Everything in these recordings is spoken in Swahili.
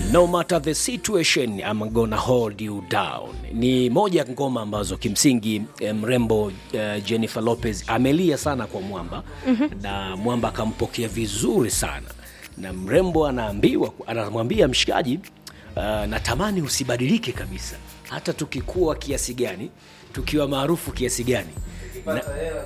no matter the situation I'm gonna hold you down ni moja ya ngoma ambazo kimsingi eh, mrembo eh, Jennifer Lopez amelia sana kwa Mwamba mm-hmm. na Mwamba akampokea vizuri sana na mrembo anaambiwa anamwambia mshikaji uh, natamani usibadilike kabisa hata tukikuwa kiasi gani tukiwa maarufu kiasi gani na,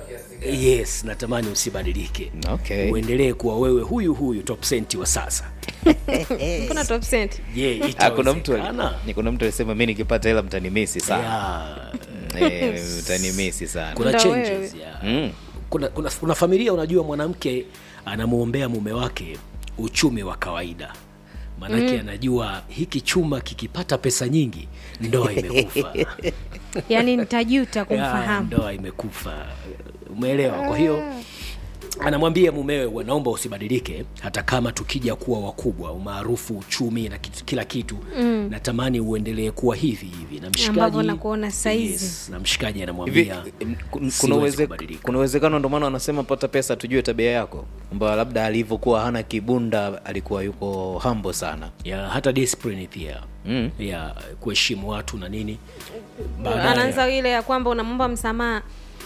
yes natamani usibadilike Okay. uendelee kuwa wewe huyu huyu top senti wa sasa Mbona top cent? je Ah, kuna mtu itawezekana? ni kuna mtu alisema mi nikipata hela mtanimisi sana Yeah. Eh, mtanimisi sana kuna Ndo changes wewe. yeah. Mm. kuna, kuna, kuna familia unajua mwanamke anamwombea mume wake uchumi wa kawaida maanake mm. anajua hiki chuma kikipata pesa nyingi ndoa imekufa Yaani nitajuta Ya, kumfahamu. ndoa imekufa umeelewa kwa hiyo anamwambia mumewe naomba usibadilike hata kama tukija kuwa wakubwa umaarufu uchumi na kitu, kila kitu mm. natamani uendelee kuwa hivi hivi na mshikaji Ambavyo nakuona saizi. yes, na mshikaji hivi anamwambia m- kun- siwezi kuna uweze- kubadilika. kuna uwezekano ndio maana wanasema pata pesa tujue tabia yako kwamba labda alivyokuwa hana kibunda alikuwa yuko hambo sana ya hata discipline pia Mm. ya kuheshimu watu na nini Baadaye- anaanza ile ya kwamba unamwomba msamaha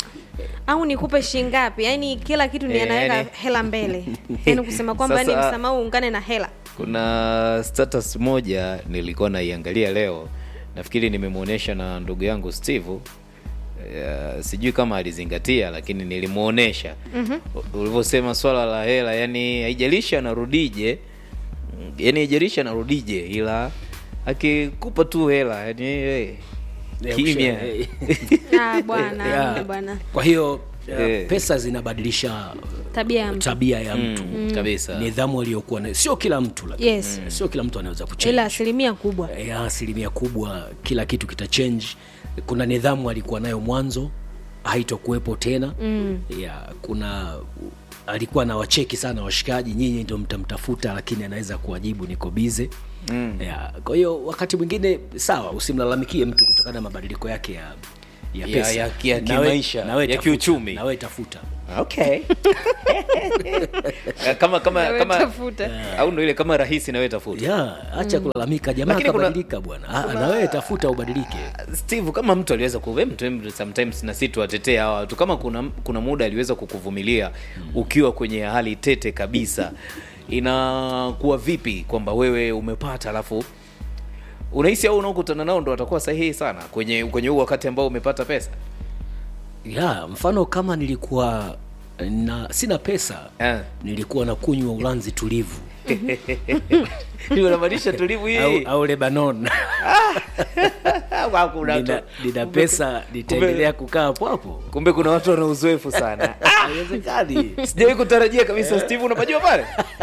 au nikupe shingapi yaani kila kitu ni Eh, anaweka yani- hela mbele yaani kusema kwamba ni Sasa- msamaha uungane na hela kuna status moja nilikuwa naiangalia leo nafikiri nimemwonyesha na ndugu yangu steve Uh, sijui kama alizingatia lakini nilimwonyesha mm-hmm. ulivyosema swala la hela yani haijalishi anarudije mm, yani haijalishi anarudije ila akikupa tu hela yani hey, Ya, kimya kusha- Ah, bwana Ya. amna bwana kwa hiyo uh, Eh. pesa zinabadilisha tabia ya mtu tabia ya mtu mm, kabisa nidhamu aliyokuwa nayo sio kila mtu lakini Yes. sio kila mtu anaweza ila kuchange asilimia kubwa ya asilimia kubwa kila kitu kitachange kuna nidhamu alikuwa nayo mwanzo haitokuwepo tena mm. ya kuna alikuwa na wacheki sana washikaji nyinyi ndio mtamtafuta lakini anaweza kuwajibu niko bize mm. ya kwa hiyo wakati mwingine sawa usimlalamikie mtu kutokana na mabadiliko yake ya ya Ya- pesa ya- ya Nawe- kimaisha, nawe ya tafuta, kiuchumi. nawe tafuta okay kama kama Nawe kama tafuta. au ndo ile kama rahisi nawe tafuta ya acha kulalamika jamaa Lakini kuna- kabadilika bwana Ah, na wewe tafuta ubadilike steve kama mtu aliweza ku mtu em, sometimes na si tuwatetee hawa watu kama kuna kuna muda aliweza kukuvumilia ukiwa kwenye hali tete kabisa inakuwa vipi kwamba wewe umepata alafu unahisi au unaokutana nao ndo watakuwa sahihi sana kwenye kwenye huu wakati ambao umepata pesa ya mfano kama nilikuwa na sina pesa Eh. nilikuwa na kunywa ulanzi tulivu Ndio unamaanisha tulivu au, hii au lebanon Au kuna watu- nina, nina pesa nitaendelea kukaa hapo hapo kumbe kuna watu wana uzoefu sana haiwezekani sijawahi kutarajia kabisa steve unapajua pale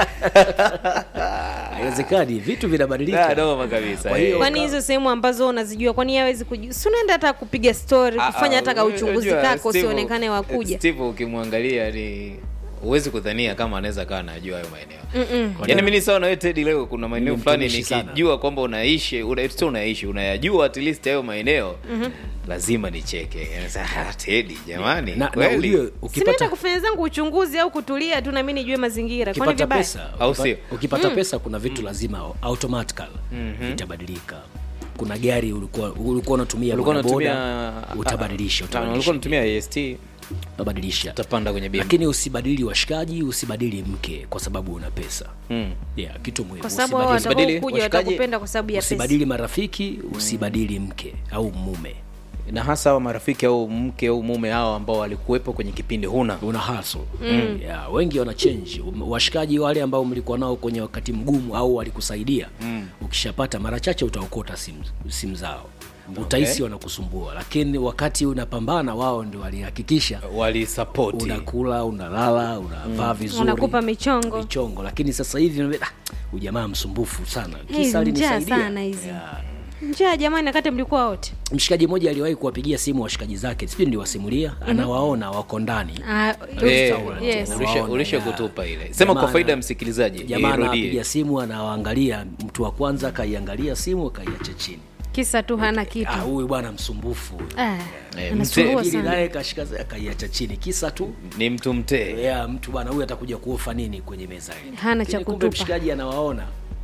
haiwezekani vitu Da, vinabadilika noma kabisa Kwa hiyo- eh. kwani hizo sehemu ambazo unazijua kwani yeye hawezi kujua si unaenda hata kupiga story Ah, kufanya ah, hata ka uchunguzi unajua, kako Steve- usionekane wakuja Steve ukimwangalia ni huwezi kudhania kama anaweza kawa anajua hayo maeneo yaani mi ni sawa na wewe Teddy leo kuna maeneo Mimi fulani mtumishi sana. nikijua kwamba unaishi una, sio unaishi unayajua at least hayo maeneo lazima nicheke Sasa, ah, Teddy jamani na, na kweli ujue sinaenda ukipata, kufanya zangu uchunguzi au kutulia tu nami nijue mazingira kwani ukipata vibaya pesa Au ukipa- sio? ukipata pesa kuna vitu lazima automatical vitabadilika kuna gari ulikuwa ulikuwa unatumia ulikuwa bodaboda, unatumia utabadilisha Ah, ulikuwa utabadilisha unatumia AST utabadilisha utapanda kwenye BM lakini usibadili washikaji usibadili mke kwa sababu una pesa Mm. yeah, kitu muhimu kwa sababu hao Usibadili- usibadili watakaokuja washikaji, watakupenda kwa sababu ya pesa usibadili marafiki usibadili mke au mume na hasa hawa marafiki au mke au mume hao ambao walikuwepo kwenye kipindi huna una hustle mm. yeah, wengi wana change Um, washikaji wale ambao mlikuwa nao kwenye wakati mgumu au walikusaidia mm. ukishapata mara chache utaokota simu sim zao utahisi wanakusumbua lakini wakati unapambana wao ndio walihakikisha walisapoti unakula unalala unavaa vizuri Wanakupa michongo. michongo lakini sasa hivi unaambia, "Ah, huyu jamaa msumbufu sana Hizi kisa njaa alinisaidia sana hizi. yeah. njaa jamani nakati mlikuwa wote mshikaji mmoja aliwahi kuwapigia simu washikaji zake sijui ndiwasimulia anawaona wako ndani Ah, Eh, Restaurant. yes. ulisha- Unaona, ulisha ya. kutupa ile sema kwa Jamaa faida ya ana- msikilizaji jamaa irudie. anapiga simu anawaangalia mtu wa kwanza akaiangalia simu akaiacha chini kisa tu hana kitu Ah, huyu bwana msumbufu Ah, Eh, anasumbua Pili sana naye kashika akaiacha chini kisa tu ni mtu mtee yeah, mtu bwana huyu atakuja kuofa nini kwenye meza hii Hana cha Lakini kumbe kutupa. mshikaji anawaona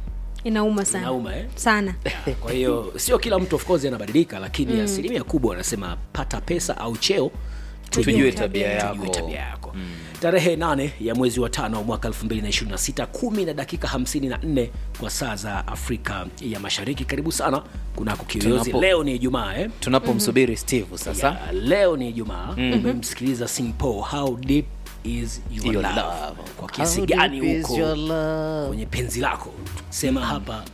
inauma sana Inauma, eh? sana kwa hiyo sio kila mtu of course anabadilika lakini asilimia kubwa wanasema pata pesa au cheo Tujue tabia yako. tujue tabia yako tarehe nane ya mwezi wa tano mwaka 2026 kumi na dakika 54 kwa saa za afrika ya mashariki karibu sana kunako kiyoyozi Tunapo- leo ni ijumaa eh? tunapomsubiri steve sasa ya, leo ni ijumaa umemsikiliza simpo how deep is your, Your love. love. kwa kiasi How gani deep is huko your love? kwenye penzi lako sema hapa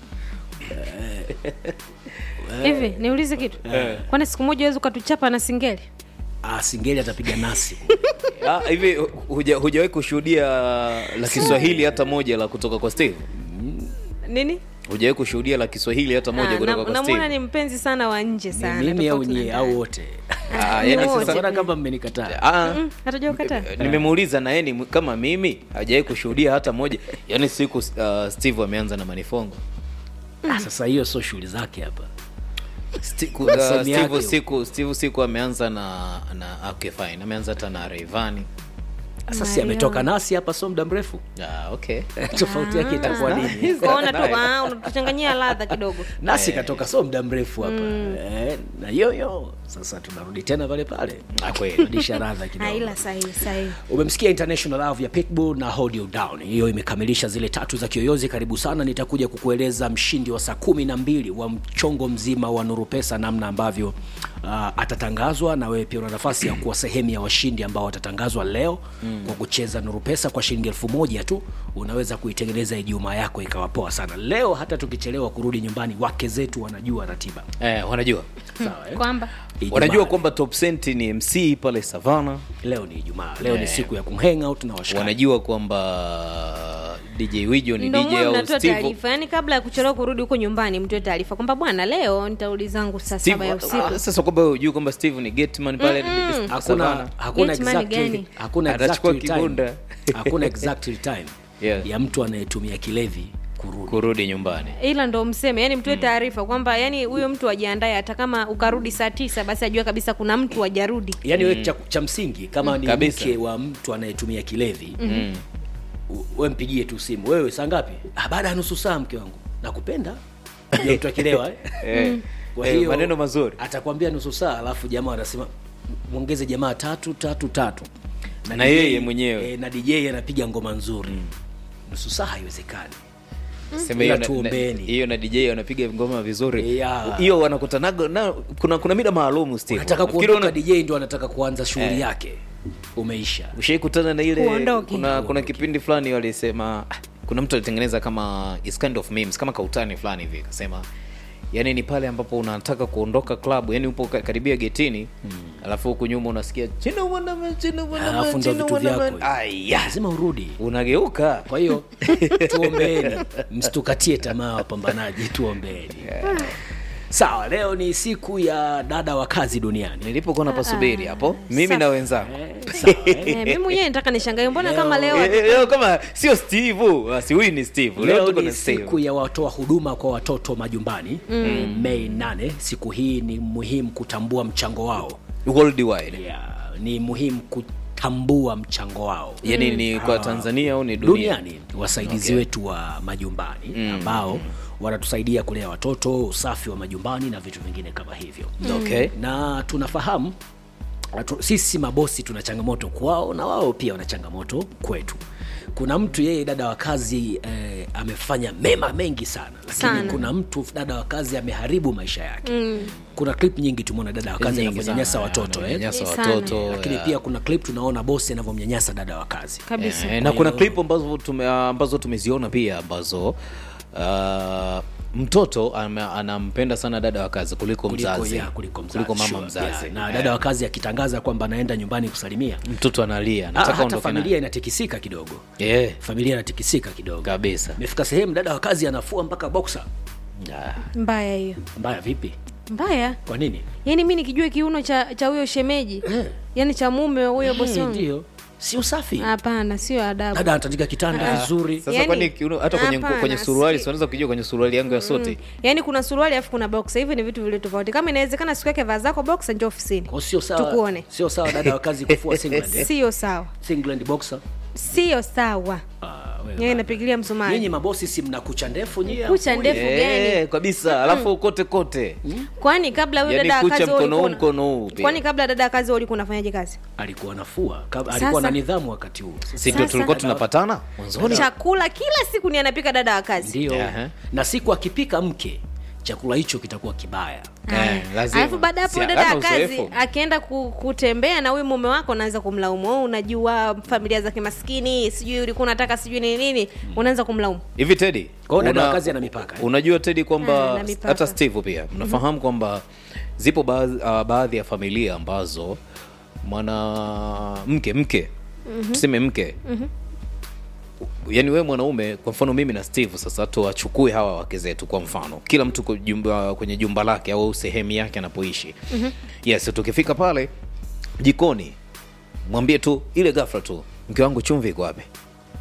hivi niulize kitu kwani siku moja wezi ukatuchapa na singeli ah, singeli atapiga nasi Ah, hivi huja- hujawahi kushuhudia la kiswahili hata moja la kutoka kwa steve nini hujawahi kushuhudia la kiswahili hata moja Ah, kutoka na- kwa namwona steve ni mpenzi sana wa nje sana mimi au tofauti na nyie ndani. au wote Ah, Ni yani wote. sasa mbona kama mmenikataa ah, Mm, hatuja ukataa nimemuuliza na yeye ni kama mimi hajawahi kushuhudia hata moja yaani siku uh, steve ameanza na manifongo ah, sasa hiyo sio shughuli zake hapa Sti- ku- Kwa uh, sehemu steve yake. siku steve siku ameanza na na okay fine ameanza hata na Rayvanny sasa si Mario. ametoka nasi hapa sio muda mrefu ah, okay tofauti yake itakuwa nini kaona tu ah, unatuchanganyia ladha kidogo nasi katoka sio muda mrefu hapa eh, na yoyo sasa tunarudi tena pale pale Ah, kweli. rudisha radha kidogo aila sahihi sahihi umemsikia international love ya pitbull na hold you down hiyo imekamilisha zile tatu za kiyoyozi karibu sana nitakuja kukueleza mshindi wa saa kumi na mbili wa mchongo mzima wa nuru pesa namna ambavyo uh, atatangazwa na wewe pia una nafasi ya kuwa sehemu ya washindi ambao watatangazwa leo mm. kwa kucheza nuru pesa kwa shilingi elfu moja tu unaweza kuitengeneza ijumaa yako ikawa poa sana leo hata tukichelewa kurudi nyumbani wake zetu wanajua ratiba eh, wanajua sawa eh? kwamba Ijumaa. wanajua kwamba top Cent ni mc pale savana leo ni ijumaa leo ni Eh. siku ya kumhang out na washikaji wanajua kwamba dj wijo ni ndo dj mwe au mnatoa steve taarifa yaani kabla ya kuchelewa kurudi huko nyumbani mtoe taarifa kwamba bwana leo nitarudi zangu saa saba ya Steve, usiku ah, sasa kwamba wewe hujui kwamba steve ni getman pale hakuna Savana. hakuna Getman exactly, gani? hakuna Atachukua exactly time kibunda. hakuna exactly time Yeah. ya mtu anayetumia kilevi kurudi kurudi nyumbani ila ndo mseme yani mtoe taarifa kwamba yani huyo mtu ajiandae hata kama ukarudi saa tisa basi ajua kabisa kuna mtu ajarudi yaani wewe cha, cha msingi kama ni Kabisa. mke wa mtu anayetumia kilevi mm. we mpigie tu simu wewe saa ngapi ah, baada ya nusu saa mke wangu nakupenda Ja mtu akilewa eh? Eh, kwa eh, hiyo maneno mazuri atakwambia nusu saa alafu jamaa anasema mwongeze jamaa tatu tatu tatu Na DJ yeye mwenyewe. e, na dj anapiga ngoma nzuri nusu saa haiwezekani Sema Ila hiyo na- tuombeni. na- hiyo na dj wanapiga ngoma vizuri Yeah. hiyo wanakutanaga na kuna kuna mida maalumu steve nataka Nafikiri kuondoka una- dj ndio anataka kuanza shughuli yake umeisha ushaikutana na ile Uondoke. kuna kuna kipindi fulani walisema ah, kuna mtu alitengeneza kama is kind of memes kama kautani fulani hivi akasema yani ni pale ambapo unataka kuondoka klabu yani upo ka- karibia getini alafu huku nyuma unasikia china wanama china wanama alafu ndo china vitu vyako wanama aya lazima urudi unageuka kwa hiyo tuombeeni msitukatie tamaa wapambanaji tuombeeni sawa leo ni siku ya dada wa kazi duniani nilipokuwa napasubiri hapo mimi Safi. na wenzangu Eh, sawa, eh. Eh, mimi mwenyewe nataka nishangae mbona Leo- kama leo Eh, eh, leo kama sio steve basi huyu ni steve leo leo tuko ni na steve siku ya watoa huduma kwa watoto majumbani mm. mei 8 siku hii ni muhimu kutambua mchango wao worldwide yeah, ni muhimu kutambua mchango wao yani ni kwa tanzania au ni dunia duniani wasaidizi wetu wa majumbani ambao wanatusaidia kulea watoto usafi wa majumbani na vitu vingine kama hivyo okay na tunafahamu atu, sisi mabosi tuna changamoto kwao na wao pia wana changamoto kwetu kuna mtu yeye dada wa kazi eh, amefanya mema mengi sana lakini Sana. kuna mtu dada wa kazi ameharibu maisha yake mm. kuna clip nyingi tumeona dada wa kazi Nyingi anavyonyanyasa sana, watoto eh. ananyanyasa Eh, sana. watoto lakini ya. pia kuna clip tunaona bosi anavyomnyanyasa dada wa kazi kabisa Eh, na kuna clip ambazo tume, ambazo tumeziona pia ambazo uh, mtoto ame- anampenda sana dada wa kazi kuliko kuliko, mzazi ya, kuliko, mzazi, kuliko mama sure, mzazi yeah. na Eh, dada wa kazi akitangaza kwamba anaenda nyumbani kusalimia mtoto analia Ah, nataka hata ondoke familia naye. inatikisika kidogo Eh, familia inatikisika kidogo kabisa imefika sehemu dada wa kazi anafua mpaka boxer Ah, mbaya hiyo mbaya vipi mbaya kwa nini yaani mi nikijua kiuno cha cha huyo shemeji Eh. yaani cha mume wa huyo bosi Eh, wangu ndio si usafi hapana sio adabu dada anatandika kitanda vizuri sasa Yaani, kwani kiuno- hata kwenye, hapana, kwenye suruali si- si unaweza kujua kwenye suruali yangu ya sote yaani kuna suruali alafu kuna boxa hivi ni vitu vile tofauti kama inawezekana siku yake vaa zako boxa njo ofisini Kwa sio sawa Tukuone. sio sawa dada wa kazi kufua singlet eh? sio sawa singlet boxer sio sawa Ah, Wewe yeye baba. inapigilia nyinyi msumari mabosi si mna kucha ndefu nyie Kucha hamkuli? ndefu. Eh, gani? kabisa alafu kote kote kwani kabla huyo Yaani dada wa kucha kazi wewe mkono huu, ulikuwa una- mkono huu pia. kwani kabla dada wa kazi wewe ulikuwa unafanyaje kazi alikuwa nafua Kab- Sasa- alikuwa na nidhamu wakati huo si ndio Sasa- tulikuwa tunapatana mwanzoni chakula kila siku ni anapika dada wa kazi ndio Aha. na siku akipika mke chakula hicho kitakuwa kibaya Eh, lazima. alafu baada ya hapo Si dada hana wa kazi uzoefu. akienda ku, kutembea na huyu mume wako unaanza kumlaumu "Oh, unajua familia za kimaskini sijui ulikuwa unataka sijui nini nini unaanza kumlaumu hivi tedi Kwa hiyo dada una- wa kazi ana mipaka, eh? unajua tedi Ah, kwamba ana mipaka. hata steve pia mnafahamu kwamba zipo baadhi, uh, baadhi ya familia ambazo mwanamke mke tuseme mke yaani wewe mwanaume kwa mfano mimi na steve sasa tuwachukue hawa wake zetu kwa mfano kila mtu kwa jumba, kwenye jumba lake au sehemu yake anapoishi yes tukifika pale jikoni mwambie tu ile ghafla tu mke wangu chumvi iko wapi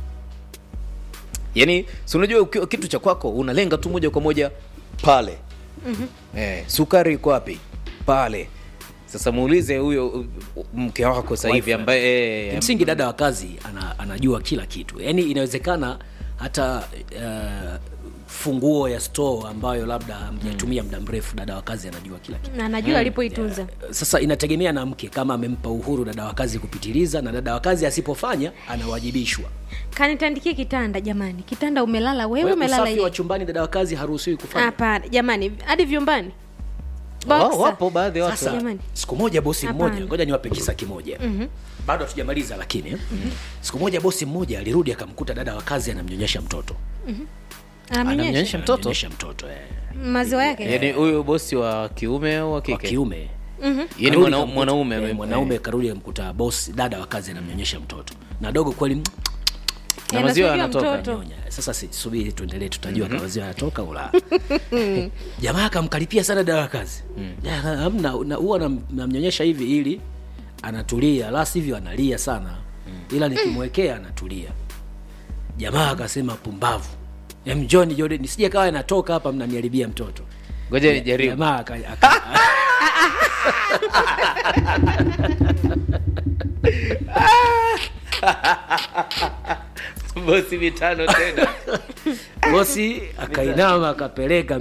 yaani si unajua ukiwa kitu cha kwako unalenga tu moja kwa moja pale mm-hmm. eh, sukari iko wapi pale sasa muulize huyo uh, mke wako sasa hivi Wife. ambaye eh, msingi dada wa kazi ana, anajua kila kitu yaani inawezekana hata uh, funguo ya store ambayo labda hamjaitumia muda mrefu dada wa kazi anajua kila kitu na anajua alipoitunza sasa inategemea na mke kama amempa uhuru dada wa kazi kupitiliza na dada wa kazi asipofanya anawajibishwa kanitandikie kitanda jamani kitanda umelala wewe Wewe umelala usafi wa yeye chumbani dada wa kazi haruhusiwi kufanya hapana jamani hadi vyumbani wao Boxer. wapo baadhi ya watu sasa Jamani. siku moja bosi Hapana. mmoja ngoja niwape kisa kimoja mm-hmm. bado hatujamaliza lakini mm-hmm. siku moja bosi mmoja alirudi akamkuta dada wa kazi anamnyonyesha mtoto anamnyonyesha Anamnyonyesha mtoto Anamnyonyesha mtoto eh. maziwa yake yaani huyu bosi wa kiume au wa wa kike kiume yaani Karudi mwana- kamkuta- mwanaume eh, ame- mwanaume karudi amkuta bosi dada wa kazi anamnyonyesha mtoto na dogo kweli na Eh, maziwa anasubiri yanatoka mtoto. nyonya sasa si- subiri tuendelee tutajua mm-hmm. kama maziwa yanatoka ula jamaa akamkaripia sana dada wa kazi Ya, hamna na- huwa nam- namnyonyesha hivi ili anatulia la sivyo analia sana ila nikimwekea anatulia jamaa akasema pumbavu Em, John Jordan nisije kawa anatoka hapa mnaniharibia mtoto ngoja nijaribu jamaa aka- aka- bosi mitano tena bosi akainama akapeleka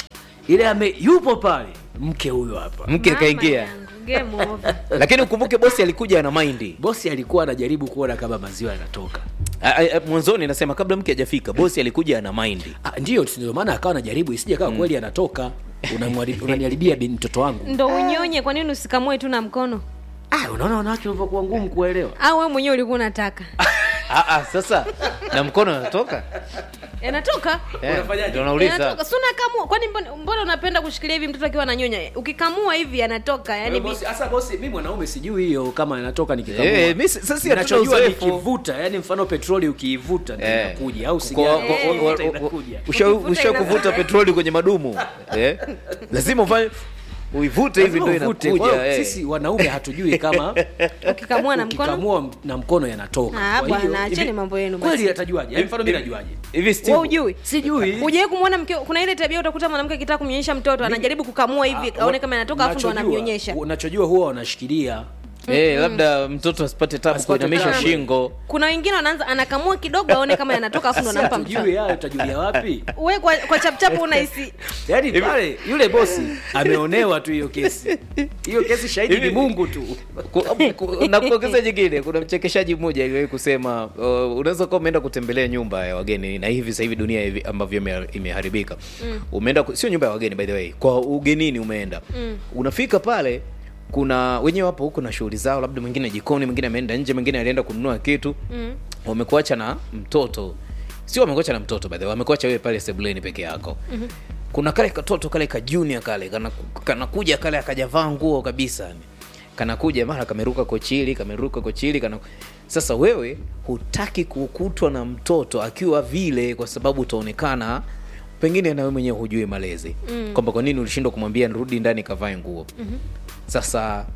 ile ame yupo pale mke huyo hapa mke Mama kaingia yangu, game over. lakini ukumbuke bosi alikuja ana maindi bosi alikuwa anajaribu kuona kama maziwa yanatoka A- a- a- mwanzoni nasema kabla mke hajafika bosi alikuja ana maindi Ah, ndio ndio maana akawa anajaribu isije kawa kweli anatoka Unamwari- unaniharibia bin mtoto wangu ndo unyonye kwa nini usikamue tu na mkono ah, unaona wanawake ulivyokuwa ngumu kuelewa au wewe mwenyewe ulikuwa unataka Ah, ah, sasa na mkono anatoka yanatoka Eh, Unafanyaje? ndio nauliza yanatoka si unakamua kwani mbona- mbona unapenda kushikilia hivi mtoto akiwa ananyonya ukikamua hivi yanatoka yani Bosi, sasa bosi mi mwanaume sijui hiyo kama inatoka nikikamua Eh, mi si- sasa si hatuna Ninachojua uzoefu. nikivuta yani mfano petroli ukiivuta ndio Eh. inakuja au Kwa- sigara kwa- Eh. wa- wa- ukiivuta wa- inakuja usha- Ukivuta usha inakuja. kuvuta petroli kwenye madumu eh? lazima ufanye uivute hivi Lazima ndo uvute. Kwa inakuja hiyo eh. sisi wanaume hatujui kama ukikamua na mkono ukikamua na mkono yanatoka Ah, Kwa bwana, hiyo, acheni hivi- mambo yenu basi. kweli atajuaje Yaani mfano mi najuaje hivi Steve, wewe ujui sijui hujawahi kumwona mke kuna ile tabia utakuta mwanamke akitaka kumnyonyesha mtoto anajaribu kukamua hivi Ah, aone kama yanatoka afu ndo unachojua- anamnyonyesha unachojua huwa wanashikilia eh, labda mtoto asipate tabu Asipate kuinamisha tabu. shingo kuna wengine wanaanza anakamua kidogo aone kama yanatoka afu ndo Sasa anampa hatujui mtoto hayo utajulia wapi we kwa, kwa chapchapu unahisi yaani pale yule bosi ameonewa tu hiyo kesi hiyo kesi shahidi ni Hivi- mungu tu Ku- ku- na kuongeza jingine kuna mchekeshaji mmoja aliwahi kusema uh, unaweza kuwa umeenda kutembelea nyumba ya wageni na hivi sasa hivi dunia hivi ambavyo ime- imeharibika mm. umeenda ku- sio nyumba ya wageni by the way kwa ugenini umeenda mm. unafika pale kuna wenyewe wapo huko na shughuli zao labda mwingine jikoni mwingine ameenda nje mwingine alienda kununua kitu mm. wamekuacha na mtoto sio wamekuacha na mtoto by the way wamekuacha wewe pale sebuleni peke yako mm-hmm. kuna kale katoto kale ka junior kale kanaku- kanakuja kale akajavaa nguo kabisa yani kanakuja mara kameruka kochili kameruka kochili kana sasa wewe hutaki kukutwa na mtoto akiwa vile kwa sababu utaonekana pengine na wewe mwenyewe hujui malezi mm. kwamba kwa nini ulishindwa kumwambia nirudi ndani kavae nguo mm-hmm. sasa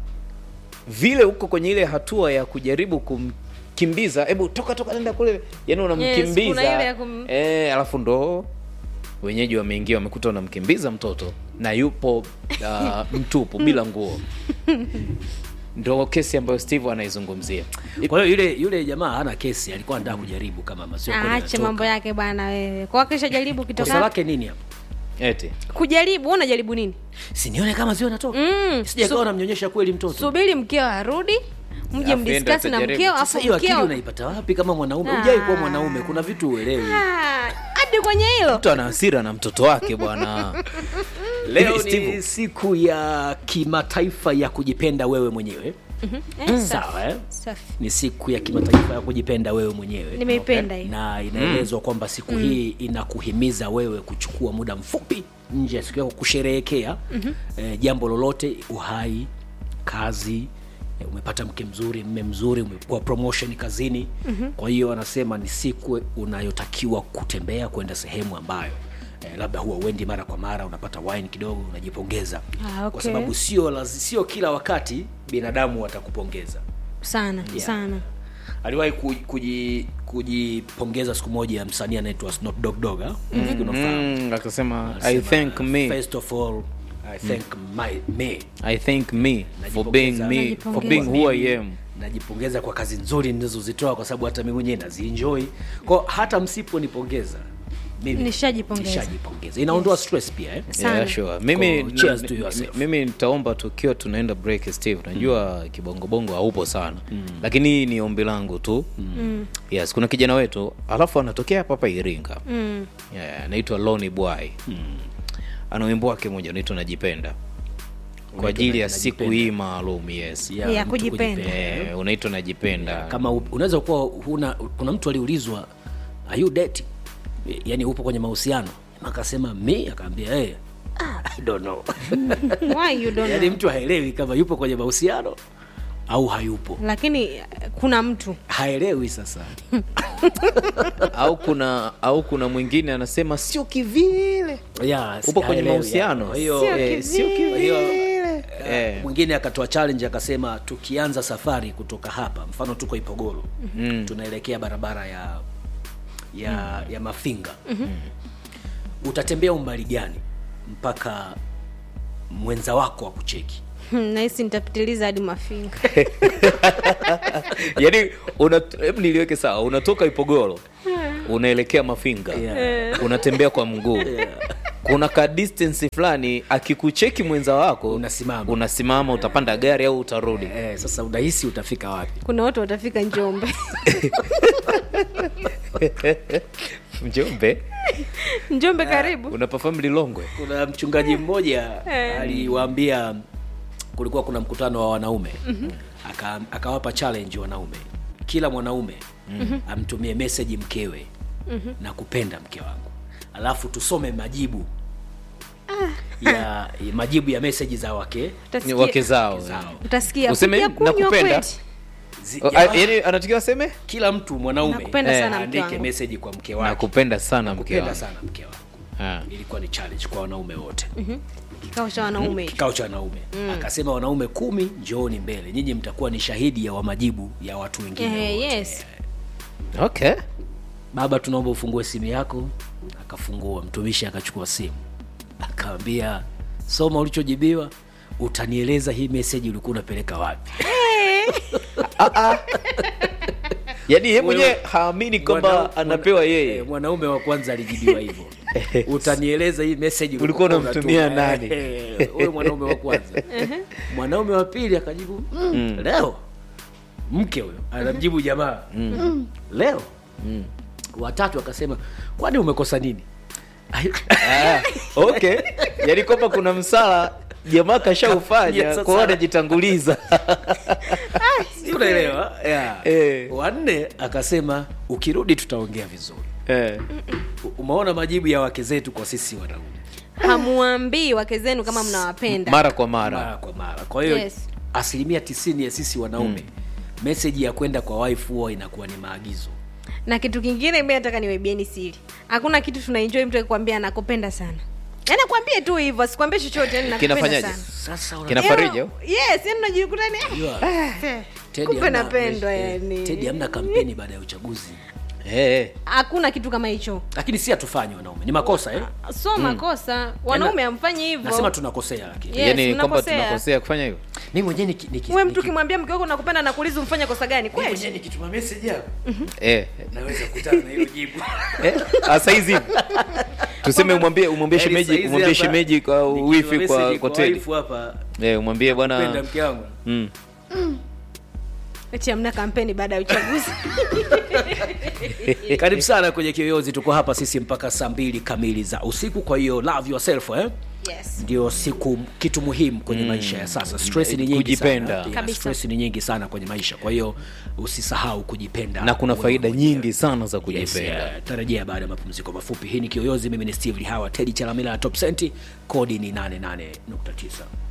vile uko kwenye ile hatua ya kujaribu kumkimbiza hebu toka toka nenda kule yani unamkimbiza Yes, kuna ile ya kum- eh, alafu ndo wenyeji wameingia wamekuta unamkimbiza mtoto na yupo uh, mtupu bila nguo ndo kesi ambayo steve anaizungumzia kwa hiyo yule yule jamaa hana kesi alikuwa anataka kujaribu kama masio kweli aache anatoka. mambo yake bwana wewe kwa kisha jaribu kosa kitoka lake nini hapo eti kujaribu wewe unajaribu nini sinione kama sio anatoka Mm, sijakawa namnyonyesha kweli mtoto subiri mkeo arudi mje Alafu mdiskasi enda na utajaribu. mkeo sasa afu hiyo akili mkeo unaipata wapi kama mwanaume Ah. hujai kuwa mwanaume kuna vitu uelewi Ah, hadi kwenye hilo mtu ana hasira na mtoto wake bwana leo Hivi, ni Steve, siku ya kimataifa ya kujipenda wewe mwenyewe Eh, safi, sawa eh? safi. ni siku ya kimataifa ya kujipenda wewe mwenyewe nimeipenda hiyo na inaelezwa kwamba siku hii inakuhimiza wewe kuchukua muda mfupi nje ya siku yako kusherehekea eh, jambo lolote uhai kazi eh, umepata mke mzuri mme mzuri umekuwa promotion kazini kwa hiyo anasema ni siku unayotakiwa kutembea kwenda sehemu ambayo eh, labda huwa uendi mara kwa mara unapata wine kidogo unajipongeza Ah, kwa okay. sababu sio lazi- sio kila wakati binadamu watakupongeza sana Yeah. sana aliwahi ku- kuji- kujipongeza siku moja msanii anaitwa Snoop Dogg Dogg ah? Nafikiri unafahamu. mm, akasema i Anasema, thank me first of all i thank my me i thank me for being Najipongeza. me for Najipongeza. being who i am najipongeza kwa kazi nzuri nilizozitoa kwa sababu hata mimi mwenyewe nazienjoy kwa hata msiponipongeza mimi Nishajipongeza. nishajipongeza inaondoa stress pia eh? Sana. Yeah, sure. mimi Ko- cheers to mi- yourself. mimi nitaomba tukiwa tunaenda break steve najua kibongobongo haupo sana lakini hii ni ombi langu tu yes kuna kijana wetu alafu anatokea hapa hapa iringa mm. yeah, anaitwa loni bwai ana wimbo wake moja unaitwa najipenda kwa ajili ya siku Najipenda. hii maalum yes Ya Ya mtu kujipenda. Eh, unaitwa najipenda kama u- unaweza kuwa huna kuna mtu aliulizwa are you dating yani upo kwenye mahusiano akasema me akaambia hey, I don't know why you don't yaani know? mtu haelewi kama yupo kwenye mahusiano au hayupo lakini eh, kuna mtu haelewi sasa au kuna au kuna mwingine anasema sio kivile yeah, upo kwenye haelewi, mahusiano yeah. Kwa hiyo Sio eh, sio kivile. kwa hiyo kivile eh. mwingine akatoa challenge akasema tukianza safari kutoka hapa mfano tuko ipogoro mm. tunaelekea barabara ya ya ya mafinga mm-hmm. utatembea umbali gani mpaka mwenza wako wa kucheki nahisi nitapitiliza hadi mafinga yaani una- hebu niliweke sawa unatoka ipogoro unaelekea mafinga Yeah. unatembea kwa mguu kuna ka distance fulani akikucheki mwenza wako Unasimama. unasimama utapanda gari au utarudi eh, sasa unahisi utafika wapi kuna watu watafika njombe mjombe njombe karibu unapafamu lilongwe kuna mchungaji mmoja aliwaambia kulikuwa kuna mkutano wa wanaume Aka, akawapa challenge wanaume kila mwanaume amtumie meseji mkewe na kupenda mke wangu alafu tusome majibu ya, ya majibu ya meseji za wake ni Utasikia- wake zao zao. utasikia Useme, kuja kunywa nakupenda. kweli Zi, O, a- jamaa, yaani anatakiwa aseme kila mtu mwanaume Nakupenda Eh, sana mke aandike wangu meseji kwa mke wake nakupenda sana mke kupenda wangu sana mke wangu Ah. ilikuwa ni challenge kwa wanaume wote kikao cha wanaume hicho kikao cha wanaume akasema wanaume kumi njooni mbele nyinyi mtakuwa ni shahidi ya wa majibu ya watu wengine Eh, wote. yes okay baba tunaomba ufungue simu yako akafungua mtumishi akachukua simu akaambia soma ulichojibiwa utanieleza hii meseji ulikuwa unapeleka wapi yaani ye mwenyewe haamini kwamba Mwana- anapewa mwana- yeye eh, mwanaume wa kwanza alijibiwa hivyo utanieleza hii meseji Ulikuwa unamtumia unatuma. nani? Eh, huyo mwanaume wa kwanza mwanaume wa pili akajibu mm, leo mke huyo anamjibu jamaa mm. leo mm. watatu akasema kwani umekosa nini Ah, okay yaani kwamba kuna msala jamaa kashaufanya Sasa- kwao anajitanguliza Si unaelewa yeah. Eh. wanne akasema ukirudi tutaongea vizuri eh. U- umeona majibu ya wake zetu kwa sisi wanaume hamuambii wake zenu kama mnawapenda mara kwa mara mara kwa mara kwa hiyo Yes. asilimia tisini ya sisi wanaume meseji ya kwenda kwa wife huwa inakuwa ni maagizo na kitu kingine mi nataka niwaibieni siri hakuna kitu tunaenjoy mtu akikwambia nakupenda sana yaani akwambie tu hivyo asikwambie chochote yani nakupenda Kinafanyaje? sana sasa una- Kina- Farija? yes yani unajikuta ni Unajua, Eh, Teddy kumbe hamna- napendwa eh, yani Teddy hamna kampeni baada ya uchaguzi eh. hakuna kitu kama hicho lakini si hatufanyi wanaume ni makosa eh? so makosa wanaume hamfanyi hivyo nasema tunakosea lakini Yes, yaani kwamba mnakosea. tunakosea kufanya hivyo mimi mwenyewe niki- niki- we mtu niki- ukimwambia mke wako nakupenda nakuuliza umfanye kosa gani mimi kweli mwenyewe nikituma message hapo eh, naweza kukutana na hilo jibu eh, ah, saizi tuseme umwambie umwambie Yaani shemeji saizi umwambie hapa, shemeji kwa nikituma wifi kwa message kwa Teddy wife hapa eh, umwambie penda bwana mke wangu mm. eti amna kampeni baada ya uchaguzi karibu sana kwenye kiyoyozi tuko hapa sisi mpaka saa mbili kamili za usiku kwa hiyo love yourself eh? yes. ndio siku kitu muhimu kwenye maisha ya sasa stress ni nyingi Kujipenda. sana. Yeah, Kabisa. stress ni nyingi sana kwenye maisha kwa hiyo usisahau kujipenda na kuna wewe faida mwenyewe. nyingi sana za Yes, kujipenda yeah. tarajia baada ya mapumziko mafupi hii ni kiyoyozi mimi ni steve lihawa tedi chalamila na top senti kodi ni 88.9